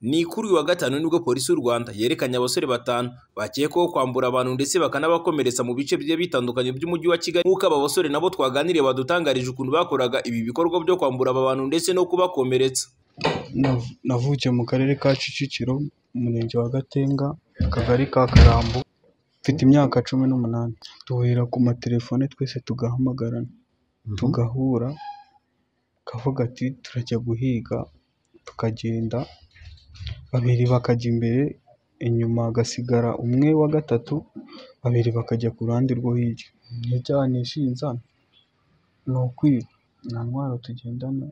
Ni kuri uyu wa gatanu nibwo polisi y'u Rwanda yerekanye abasore batanu bakekwaho kwambura abantu ndetse bakanabakomeretsa mu bice bigiye bitandukanye by'umujyi wa Kigali nk'uko aba basore nabo twaganiriye badutangarije ukuntu bakoraga ibi bikorwa byo kwambura aba bantu ndetse no kubakomeretsa. Nav- Navukiye mu karere ka Kicukiro, umurenge wa Gatenga, akagari ka Karambo, mfite imyaka cumi n'umunani. Duhurira ku matelefone twese tugahamagarana, tugahura, akavuga ati turajya guhiga, tukagenda, babiri bakajya imbere, inyuma hagasigara umwe wa gatatu, babiri bakajya ku ruhande rwo hirya. Icyaha nishinja ni ukwiba, nta ntwaro tugendana,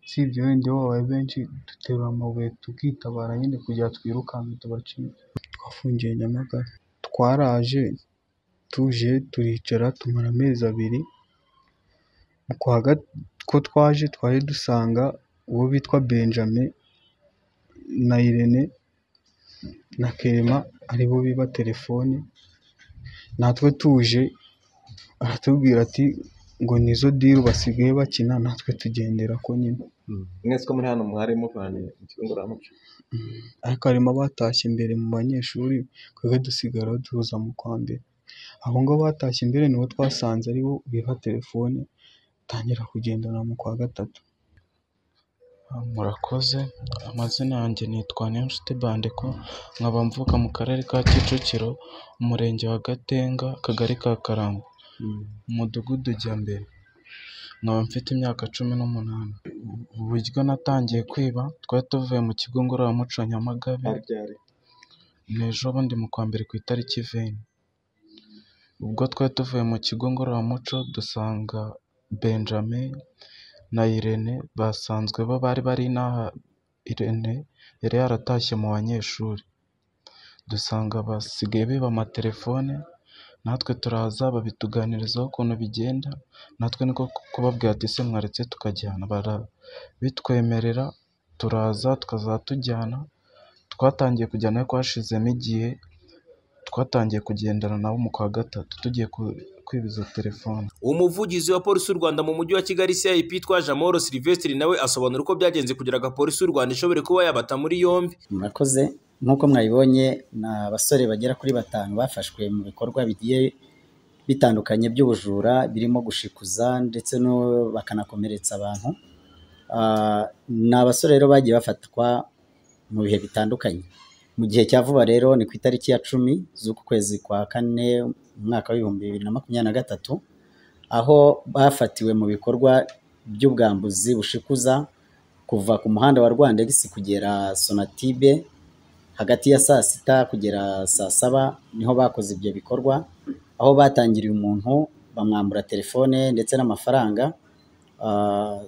usibye wenda iyo babaye benshi duterura amabuye tukitabara nyine kugira ngo twirukanke tubacike. Twafungiye Nyamagabe, twaraje, tuje turicara tumara amezi abiri, mu kwa ga- ko twaje twari dusanga uwo bitwa Benjamin na Irene na Clement aribo biba telefoni, natwe tuje aratubwira ati ngo nizo diru basigaye bakina natwe tugendera ko nyine. mwese ko muri hano mwari muvanye mu kigo ngororamuco ariko harimo abatashye imbere mu banyeshuri twebwe dusigaraho duhuza mu kwa mbere abo ngabo batashye imbere nibo twasanze aribo biba telefone tangira kugendana mu kwa gatatu Murakoze, amazina yanjye nitwa Niyonshuti Bandeko, nkaba mvuka mu karere ka Kicukiro, umurenge wa Gatenga, akagari ka Karambo, umudugudu ujya mbere. Nkaba mfite imyaka cumi n'umunani. Uburyo natangiye kwiba, twari tuvuye mu kigo ngororamuco Nyamagabe, ari ryari ni ejo bundi mu kwa mbere ku itariki veni. Ubwo twari tuvuye mu kigo ngororamuco dusanga Benjamin na Irene basanzwe bo bari bari inaha, Irene yari yaratashye mu banyeshuri. Dusanga basigaye biba amatelefone, natwe turaza babituganirizaho ukuntu bigenda, natwe niko kubabwira ati ese mwaretse tukajyana, bara- bitwemerera turaza tukazajya tujyana, twatangiye kujyana ariko hashizemo igihe, twatangiye kugendana nabo mu kwa gatatu tugiye ku- kwibiza telefone. Umuvugizi wa polisi y'u Rwanda mu mujyi wa Kigali CIP Twaje Amahoro Sylvestre nawe asobanura uko byagenze kugira ngo polisi y'u Rwanda ishobore kuba yabata muri yombi. murakoze nk'uko mwabibonye ni abasore bagera kuri batanu bafashwe mu bikorwa bigiye bitandukanye by'ubujura birimo gushikuza ndetse no bakanakomeretsa abantu Ah, ni abasore rero bagiye bafatwa mu bihe bitandukanye mu gihe cya vuba rero ni ku itariki ya cumi z'uku kwezi kwa kane mu mwaka w'ibihumbi bibiri na makumyabiri na gatatu aho bafatiwe mu bikorwa by'ubwambuzi bushikuza kuva ku muhanda wa Rwandexi kugera Sonatibe hagati ya saa sita kugera saa saba niho bakoze ibyo bikorwa aho batangiriye umuntu bamwambura telefone ndetse n'amafaranga Ah,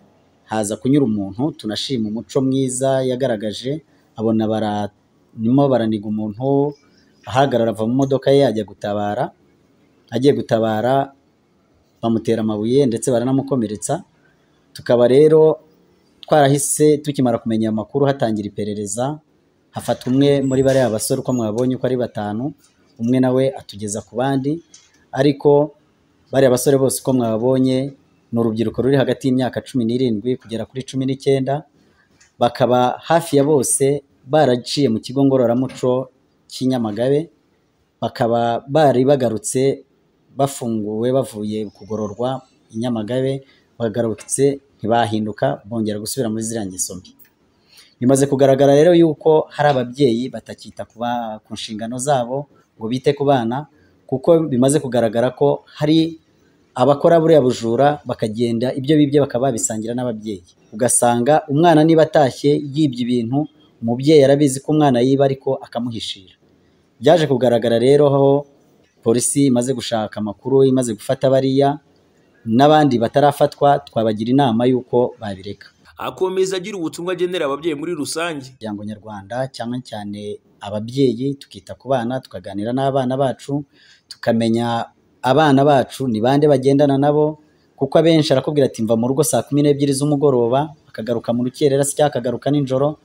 haza kunyura umuntu tunashima umuco mwiza yagaragaje abona barimo baraniga umuntu ahagarara ava mu modoka ye ajya gutabara agiye gutabara bamutera amabuye ndetse baranamukomeretsa tukaba rero twarahise tukimara kumenya ayo makuru hatangira iperereza hafatwa umwe muri bariya basore uko mwabonye uko ari batanu umwe nawe atugeza ku bandi ariko bariya basore bose uko mwabonye ni urubyiruko ruri hagati y'imyaka cumi n'irindwi kugera kuri cumi n'icyenda bakaba hafi ya bose baraciye mu kigo ngororamuco cy'i Nyamagabe bakaba bari bagarutse bafunguwe bavuye kugororwa i Nyamagabe bagarutse ntibahinduka bongera gusubira muri ziriya ngeso mbi bimaze kugaragara rero yuko hari ababyeyi batakita ku ba- ku nshingano zabo ngo bite ku bana kuko bimaze kugaragara ko hari abakora buriya bujura bakagenda ibyo bibye bakaba babisangira n'ababyeyi ugasanga umwana niba atashye yibye ibintu umubyeyi arabizi ko umwana yiba ariko akamuhishira byaje kugaragara rero aho polisi imaze gushaka amakuru imaze gufata bariya n'abandi batarafatwa twabagira inama y'uko babireka Akomeza agira ubutumwa agenera ababyeyi muri rusange. umuryango nyarwanda cyane cyane ababyeyi tukita ku bana tukaganira n'abana bacu tukamenya abana bacu ni bande bagendana nabo kuko abenshi arakubwira ati mva mu rugo saa kumi n'ebyiri z'umugoroba akagaruka mu rukerera se cyangwa akagaruka nijoro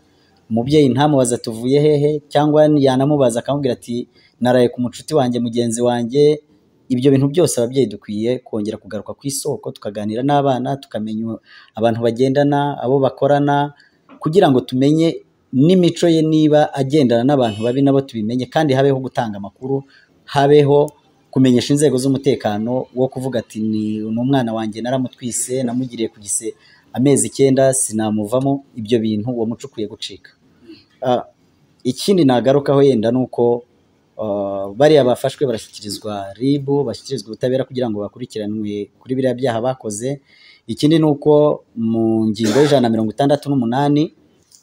umubyeyi ntamubaza tuvuye hehe cyangwa yanamubaza akamubwira ati naraye ku mucuti wanjye mugenzi wanjye ibyo bintu byose ababyeyi dukwiye kongera kugaruka ku isoko tukaganira n'abana tukamenya abantu bagendana abo bakorana kugira ngo tumenye n'imico ye niba agendana n'abantu babi nabo tubimenye kandi habeho gutanga amakuru habeho kumenyesha inzego z'umutekano wo kuvuga ati ni ni umwana wanjye naramutwise namugiriye ku gise amezi icyenda sinamuvamo ibyo bintu uwo muco ukwiye gucika Ah, ikindi nagarukaho yenda ni uko ah, bariya bafashwe barashyikirizwa RIB bashyikirizwa ubutabera kugira ngo bakurikiranwe kuri biriya byaha bakoze ikindi ni uko mu ngingo y'ijana na mirongo itandatu n'umunani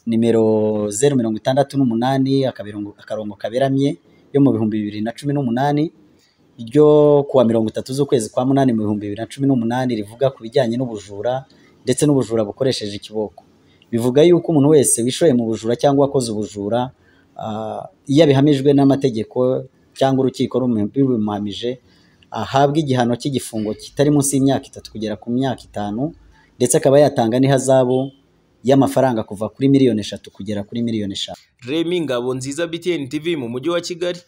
nimero zeru mirongo itandatu n'umunani akabirongo- akarongo kaberamye yo mu bihumbi bibiri na cumi n'umunani ryo kuwa mirongo itatu z'ukwezi kwa munani mu bihumbi bibiri na cumi n'umunani rivuga ku bijyanye n'ubujura ndetse n'ubujura bukoresheje ikiboko bivuga yuko umuntu wese wishoye mu bujura cyangwa wakoze ubujura ah, iyo abihamijwe n'amategeko cyangwa urukiko rumi- rubimuhamije ahabwa igihano cy'igifungo kitari munsi y'imyaka itatu kugera ku myaka itanu ndetse akaba yatanga n'ihazabu y'amafaranga kuva kuri miliyoni eshatu kugera kuri miliyoni eshanu Remy Ngabonziza BTN TV mu mujyi wa Kigali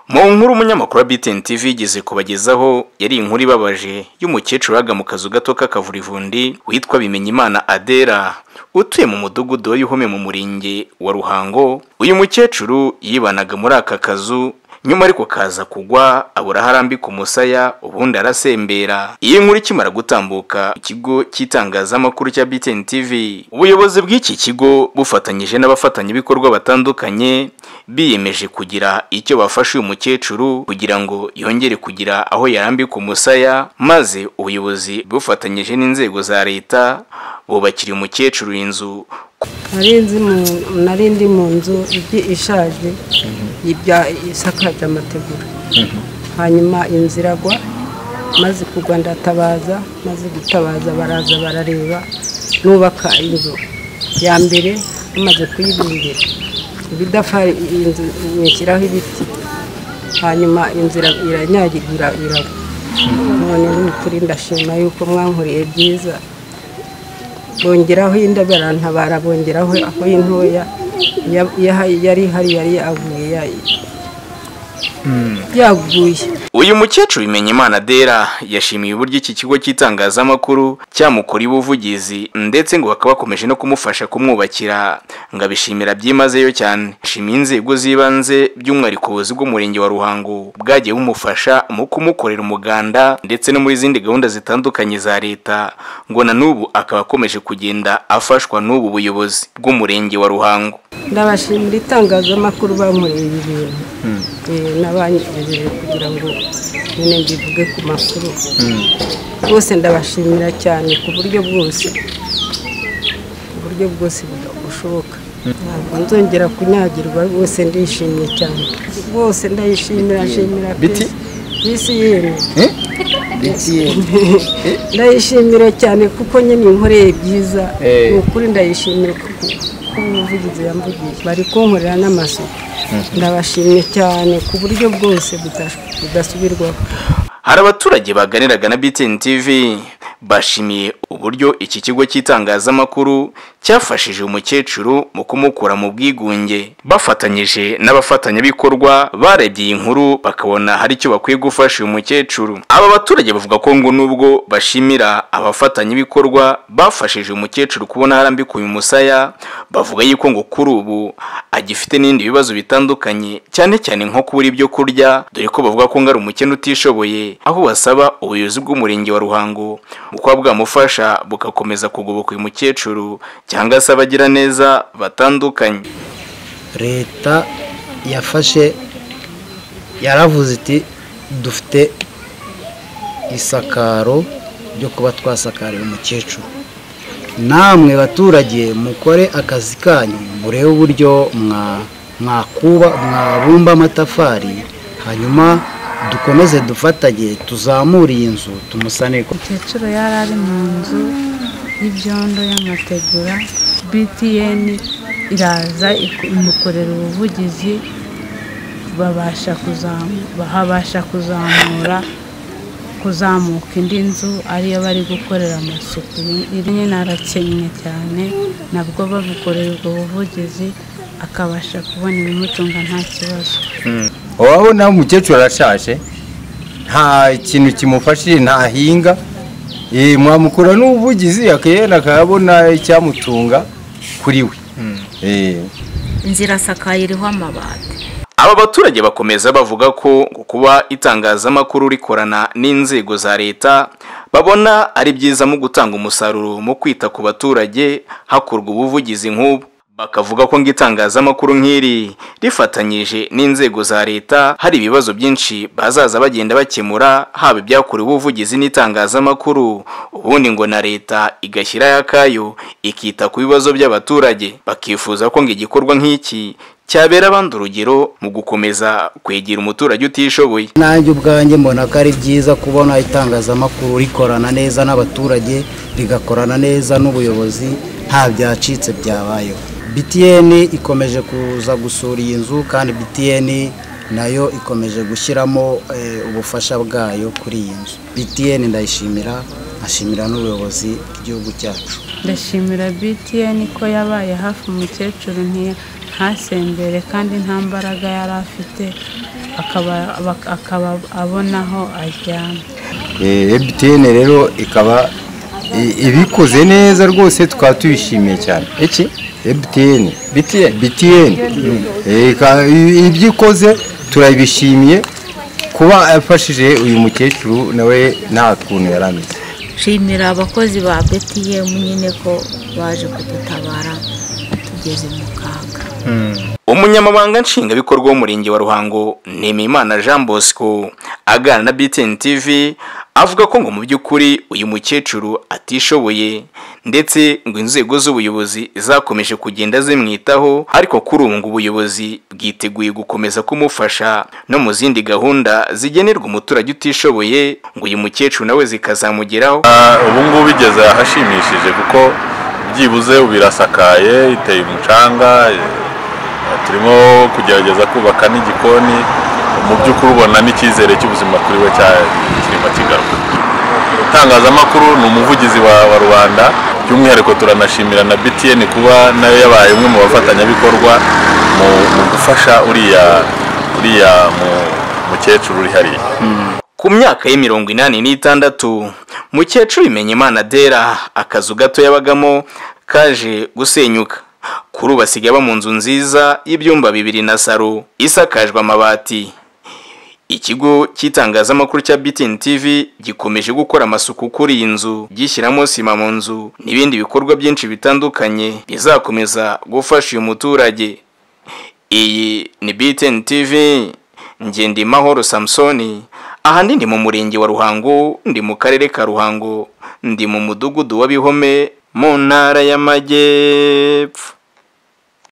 mu nkuru umunyamakuru wa BTN TV yigeze kubagezaho yari inkuru ibabaje y'umukecuru waga mu kazu gato k'akavurivundi witwa Bimenyimana Adera utuye mu mudugudu wa Yuhome mu murenge wa Ruhango uyu mukecuru yibanaga muri aka kazu nyuma ariko kaza kugwa abura aho arambika umusaya ubundi arasembera iyi nkuru ikimara gutambuka ikigo cy'itangazamakuru cya BTN TV ubuyobozi bw'iki kigo bufatanyije n'abafatanyabikorwa batandukanye biyemeje kugira icyo bafasha uyu mukecuru kugira ngo yongere kugira aho yarambika umusaya maze ubuyobozi bufatanyije n'inzego za leta bubakira uyu mukecuru inzu nari nzi mu- nari ndi mu nzu igi- ishaje ibya isakaje amategura hanyuma inzu iragwa maze kugwa ndatabaza maze gutabaza baraza barareba nubaka inzu ya mbere bamaze kuyibumbira ibidafari inzu nyishyiraho ibiti hanyuma inzu ira- iranyagirwa iragwa none ni ukuri ndashima yuko mwankuriye byiza bongeraho inda barantabara bongeraho aho intoya Ya- ya- yari ihari yari yaguye ya- yaguye uyu mukecuru bimenya imana dera yashimiye uburyo iki kigo cy'itangazamakuru cyamukuriye ubuvugizi ndetse ngo bakaba bakomeje no kumufasha kumwubakira ngo abishimira byimazeyo cyane ashimiye inzego z'ibanze by'umwihariko ubuyobozi bw'umurenge wa ruhango bwagiye bumufasha mu kumukorera umuganda ndetse no muri zindi gahunda zitandukanye za leta ngo na n'ubu akaba akomeje kugenda afashwa n'ubu buyobozi bw'umurenge wa ruhango ndabashimira itangazamakuru bankoreye ibi bintu Eh, n'abanyegejeje kugira ngo nyine mbivuge ku makuru bose ndabashimira cyane ku buryo bwose ku buryo bwose bushoboka ntabwo nzongera kunyagirwa rwose ndishimye cyane rwose ndayishimira shimira Biti? bisi yemwe BTN ndayishimira cyane kuko nyine inkoreye byiza Eh. ni ukuri ndayishimira kuko umuvugizi yamvugiye bari kunkorera n'amasuku ndabashimye cyane ku buryo bwose buta- budasubirwaho hari abaturage baganiraga na BTN TV bashimiye uburyo iki kigo cy'itangazamakuru cyafashije umukecuru mu kumukura mu bwigunge bafatanyije n'abafatanyabikorwa barebye iyi nkuru bakabona hari icyo bakwiye gufasha uyu mukecuru aba baturage bavuga ko ngo nubwo bashimira abafatanyabikorwa bafashije umukecuru kubona harambika uyu musaya bavuga yuko ngo kuri ubu agifite n'ibindi bibazo bitandukanye cyane cyane nko kubura ibyo kurya dore ko bavuga ko ngo ari umukene utishoboye aho basaba ubuyobozi bw'umurenge wa ruhango mu kuba bwamufasha bugakomeza kugoboka uyu mukecuru cyangwa se abagira neza batandukanye leta yafashe yaravuze iti dufite isakaro ryo kuba twasakarira umukecuru namwe baturage mukore akazi kanyu murebe uburyo mwa- mwakuba mwabumba amatafari hanyuma dukomeze dufatanye tuzamure iyi nzu tumusane ku umukecuru yari ari mu nzu y'ibyondo y'amategura btn iraza iku- imukorera ubuvugizi babasha kuzamu- habasha kuzamura kuzamuka indi nzu ariyo bari gukorera amasuku iri nyine arakennye cyane nabwo bamukoreye ubwo buvugizi akabasha kubona ibimutunga nta kibazo urabona umukecuru arashaje nta kintu kimufashije ntahinga eh mwamukora n'ubuvugizi akayena akabona icyamutunga kuri we eh inzira asakaye iriho amabati Aba baturage bakomeza bavuga ko kuba itangazamakuru rikorana n'inzego za leta babona ari byiza mu gutanga umusaruro mu kwita ku baturage hakorwa ubuvugizi nk'ubu bakavuga ko ngo itangazamakuru nk'iri rifatanyije n'inzego za leta hari ibibazo byinshi bazaza bagenda bakemura haba ibyakorewe ubuvugizi n'itangazamakuru ubundi ngo na leta igashyiraho akayo ikita ku bibazo by'abaturage bakifuza ko ngo igikorwa nk'iki cyabera abandi urugero mu gukomeza kwegera umuturage utishoboye nanjye ubwanjye mbona ko ari byiza kubona itangazamakuru rikorana neza n'abaturage rigakorana neza n'ubuyobozi nta byacitse byabayeho btn ikomeje kuza gusura iyi nzu kandi btn nayo ikomeje gushyiramo eh, ubufasha bwayo kuri iyi nzu btn ndayishimira nkashimira n'ubuyobozi bw'igihugu cyacu ndashimira btn ko yabaye hafi umukecuru ntiya- ntasembere kandi nta mbaraga yari afite akaba- bak- akaba abona aho aryama eh MTN rero ikaba i- ibikoze neza rwose tukaba tubishimiye cyane iki MTN BTN BTN Eh, ika- i- ibyo ikoze turabishimiye kuba afashije uyu mukecuru nawe nta kuntu yari ameze nshimira abakozi ba btm nyine ko baje kudutabara tugeze mu kaga umunyamabanga nshingwabikorwa w'umurenge wa ruhango nimimana jean bosco aganira na btn tv avuga ko ngo mu by'ukuri uyu mukecuru atishoboye ndetse ngo inzego z'ubuyobozi zakomeje kugenda zimwitaho ariko kuri ubu ngo ubuyobozi bwiteguye gukomeza kumufasha no mu zindi gahunda zigenerwa umuturage utishoboye ngo uyu mukecuru nawe zikazamugeraho ubu ngubu igeze ahashimishije kuko byibuze ubu irasakaye iteye umucanga eh, turimo kugerageza kubaka n'igikoni mu by'ukuri ubona n'icyizere cy'ubuzima kuri we cya- kirimo kigaruka itangazamakuru ni umuvugizi wa, wa rubanda by'umwihariko turanashimira na btn kuba nayo yabaye umwe mu bafatanyabikorwa mu, mu gufasha uriya uriya mu- mukecuru uri hariya Ku myaka ye mirongo inani n'itandatu, mukecuru Bimenyimana Dera akazu gato yabagamo kaje gusenyuka. Kuri ubu basigaye baba mu nzu nziza y'ibyumba bibiri na saro isakajwe amabati. Ikigo cy'itangazamakuru cya BTN TV gikomeje gukora amasuku kuri iyi nzu, gishyiramo sima mu nzu n'ibindi bikorwa byinshi bitandukanye bizakomeza gufasha uyu muturage. Iyi ni BTN TV, Ngendimahoro Samsoni, ahandi ndi mu murenge wa Ruhango, ndi mu karere ka Ruhango, ndi mu mudugudu wa Bihome, mu ntara y'Amajyepfo.